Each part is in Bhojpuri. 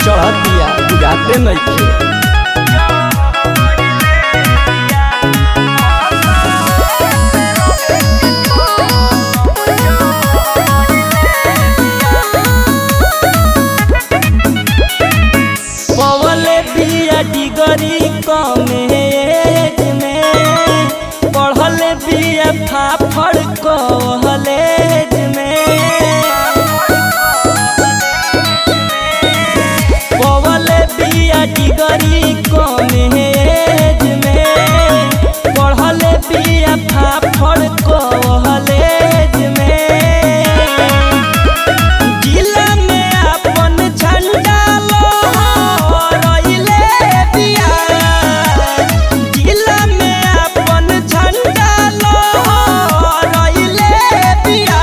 चढ़त दिया बुझाते नइखे पवले बिया डिगरी कमेज में पढ़ले बिया फाफड़ कॉलेज में पवले बिया डिगरी कमेज में पढ़ले बिया फाफड़ कॉलेज में जिला में अपन झंडा लहराइले बिया जिला में अपन झंडा लहराइले बिया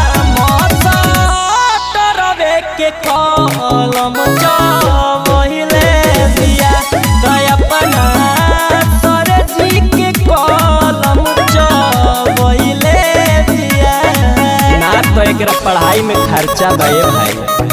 मसटरवे के कलम चवहिले बिया दया अपना सरजी के कलम चवहिले बिया ना तो एकरा पढ़ाई में खर्चा भए भाई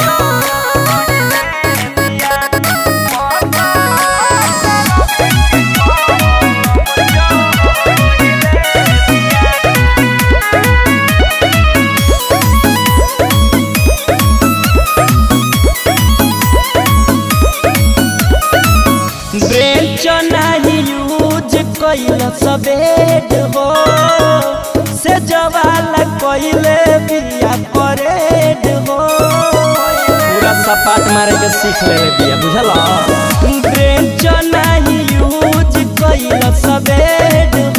ब्रेंच नाही यूज कैल सबेड हो से जवाला कैले बिया परेड हो पूरा सपाट मारे के सीख लेवे बिया बुझल ब्रेंच नाही यूज कैल सबेड